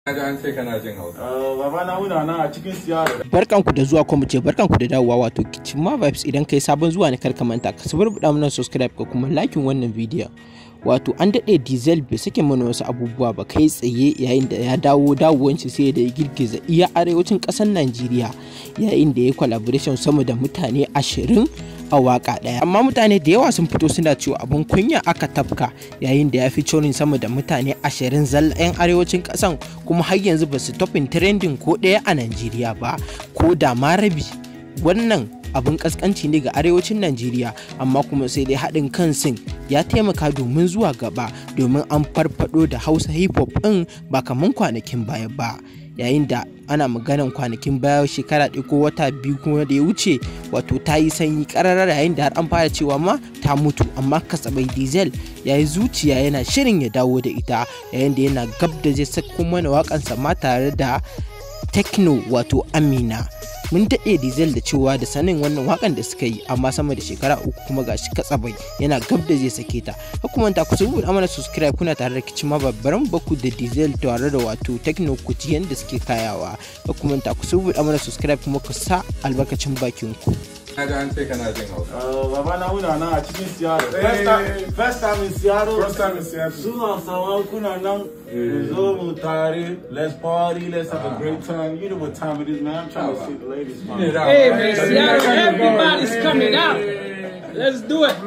Na ji an ce kana jin Hausa. Baba na muna nan a cikin siyara. barkanku da zuwa kuma ce barkanku da dawowa wato Kichima Vibes idan kai sabon zuwa ne kar ka manta ka sabar buɗa mana subscribe ka kuma lakin wannan bidiyon wato an daɗe diesel bai sake mana wasu abubuwa ba kai tsaye yayin da ya dawo dawowanci sai da ya girgiza iya arewacin ƙasar Najeriya yayin da ya collaboration sama da mutane ashirin a waka ɗaya amma mutane da yawa sun fito suna cewa abun kunya aka tafka yayin da ya fi corin sama da mutane ashirin zalla 'yan arewacin ƙasan kuma har yanzu ba su topin trending ko ɗaya a Najeriya ba ko da ma rabi wannan abin kaskanci ne ga arewacin Najeriya amma kuma sai dai haɗin kan sin ya taimaka domin zuwa gaba domin an farfado da Hausa hip hop ɗin ba kaman kwanakin baya ba yayin da ana maganan kwanakin baya shekara ɗaya ko wata biyu kuma da ya wuce wato ta yi sanyi ƙararar yayin da har an fara cewa ma ta mutu amma kasabai diesel ya yi zuciya yana shirin ya dawo da ita yayin da yana gab da zai sako mana waƙansa ma tare da techno wato amina mun daɗe diesel da cewa da sanin wannan wakan da suka yi amma sama da shekara uku kuma gashi katsabai yana gab da zai sake ta hukumanta ku sabu amana subscribe kuna tare da kicin babbaran baku da diesel tare da wato techno ku ji yanda suke kayawa hukumanta ku sabu amana subscribe kuma ku sa albarkacin bakin ku Na ji an ce kana jin Hausa. Baba na muna nan a cikin siyara. First time- First time in Seattle. First time in Seattle. Su Hausawa kuna nan. Mu zo mu tare. Let's party. Let's have a great time. You know what time it is, man. I'm trying to see the ladies. man. Hey man, Seattle, everybody's coming out. Let's do it.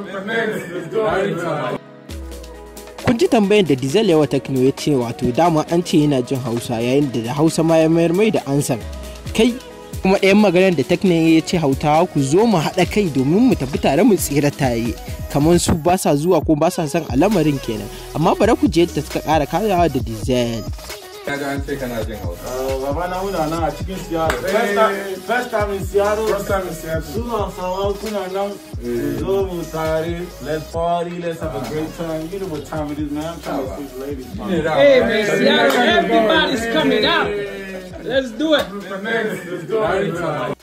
kun ji tambayar da diesel yawa techno ya ce wato dama an ce yana jin hausa yayin da da hausa ma ya mayar mai da ansar kai kuma ɗayan maganar da techno ya ce hautawa ku zo mu haɗa kai domin mu tafi tare mu tsira tare kamar su ba sa zuwa ko ba sa son al'amarin kenan amma bari ku je yadda suka ƙara kayawa da diesel Na ji an ce kana jin Hausa. Baba na muna nan a cikin siyara. First time- First time in Seattle. First time in Seattle. Su Hausawa kuna nan. Mu zo mu tare. Let's party. Let's have a great time. You know what time it is, man. I'm trying to see the ladies. man. Hey man, Seattle, everybody's coming out. Let's do it.